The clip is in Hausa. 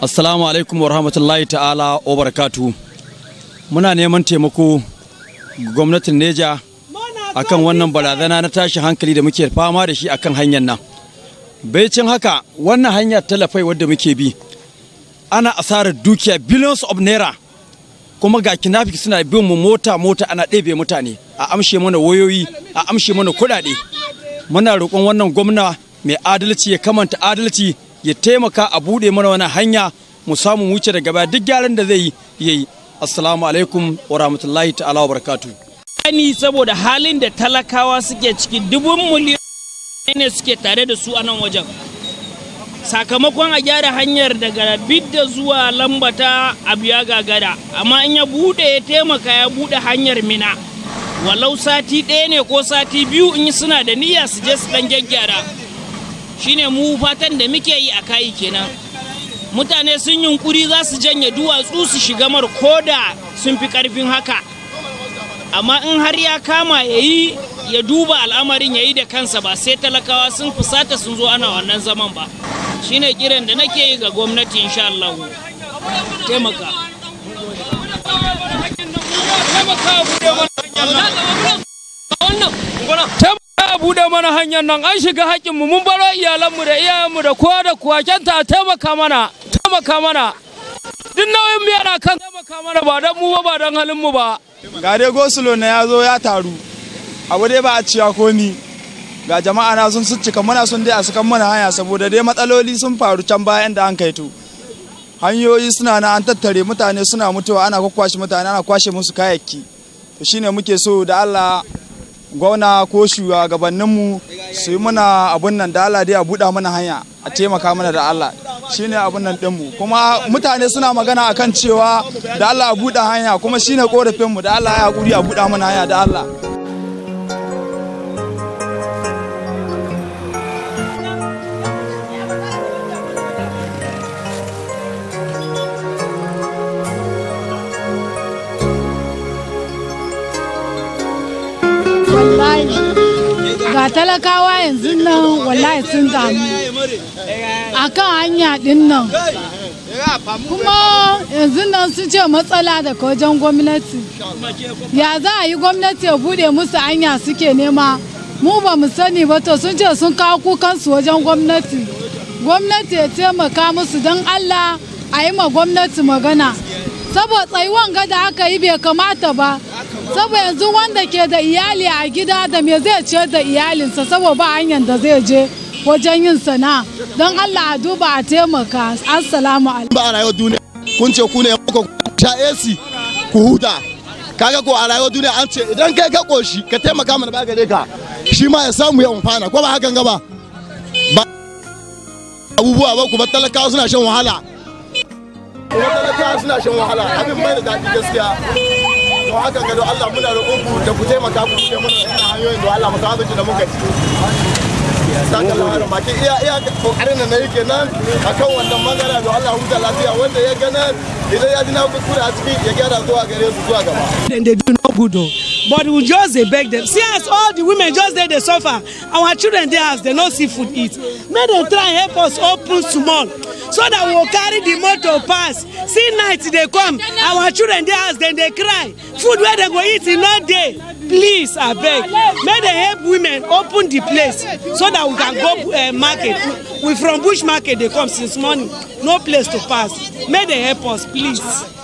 Assalamu alaikum wa rahmatullahi ta'ala wa barakatu. Muna neman taimako ga gwamnatin Neja akan wannan barazana na tashi hankali da muke fama da shi akan hanyar nan. Baicin haka wannan hanyar talafai wadda muke bi ana asarar dukiya billions of naira kuma ga kinafik suna bin mu mota mota ana ɗebe mutane a amshe mana wayoyi a amshe mana kuɗaɗe. Muna roƙon wannan gwamna mai adalci ya kamanta adalci ya taimaka a buɗe mana wani hanya mu samu wuce daga baya duk gyaran da zai yi assalamu alaikum wa rahmatullahi ta'ala wa barakatu ni saboda halin da talakawa suke ciki dubun miliyan ne suke tare da su a nan wajen sakamakon a gyara hanyar daga bidda zuwa lambata abu ya gagara amma in ya buɗe ya taimaka ya buɗe hanyar mina walau sati ɗaya ne ko sati biyu in suna da niyya su je su ɗan gyaggyara shine mu fatan da muke yi a kayi kenan mutane sun yunkuri za su janye duwatsu su shiga mar koda sun fi karfin haka amma in har ya kama ya yi ya duba al'amarin ya yi da kansa ba sai talakawa sun fusata sun zo ana wannan zaman ba shine kiran da nake yi ga gwamnati insha Allah taimaka a buɗe mana hanyar nan an shiga haƙƙinmu mun baro iyalanmu da iyayenmu da kowa da kowa kyanta taimaka mana taimaka mana duk nauyin mu yana kan taimaka mana ba don mu ba ba don halin mu ba ga dai gosulo na ya zo ya taru abu dai ba a ciya komi ga jama'a na sun cika muna sun dai a sukan mana hanya saboda dai matsaloli sun faru can bayan da an kaito hanyoyi suna na an tattare mutane suna mutuwa ana kwakwashe mutane ana kwashe musu kayayyaki to shine muke so da Allah gwamna ko shugabanninmu su yi mana abun nan da Allah dai a buɗa mana hanya a taimaka mana da Allah shine abun nan ɗinmu kuma mutane suna magana akan cewa da Allah a buɗe hanya kuma shine korafinmu da Allah ya haƙuri a buɗa mana hanya da Allah ga talakawa yanzu nan wallahi sun damu a kan hanya din nan kuma yanzu nan su ce matsala daga wajen gwamnati ya za a yi gwamnati ya bude musu hanya suke nema mu ba mu sani ba to sun ce sun kawo kukansu wajen gwamnati gwamnati ya taimaka musu don allah a yi ma gwamnati magana saboda tsayuwan gada aka yi bai kamata ba saboda yanzu wanda ke da iyali a gida da me zai ciyar da iyalinsa saboda ba hanyar da zai je wajen yin sana don Allah a duba a taimaka assalamu alaikum ba a rayuwar duniya kun ce ku ne yan ku sha AC ku huta kaga ko a rayuwar duniya an ce idan kai ka koshi ka taimaka mana ba gare ka shi ma ya samu ya amfana ko ba hakan gaba ba abubuwa ba ku ba talakawa suna shan wahala kuma talakawa suna shan wahala abin bai da daɗi gaskiya don haka ga Allah muna roƙon ku da ku taimaka ku ce mana wannan hanyoyin da Allah mu kawo da muka ci saka labarin baki iya iya kokarin da na yi kenan akan wannan magana da Allah huta lafiya wanda ya gana idan ya ji na kuskure a ciki ya gyara zuwa gare su zuwa gaba then they do no good o but we just dey beg them see as all the women just dey dey suffer our children dey house dey no see food eat make dem try help us open small so that we go carry the motor pass see night dey come our children dey house dem dey cry food wey dem go eat e no dey please abeg make dem help women open the place so that we can go uh, market we from bush market dey come since morning no place to pass make dem help us please.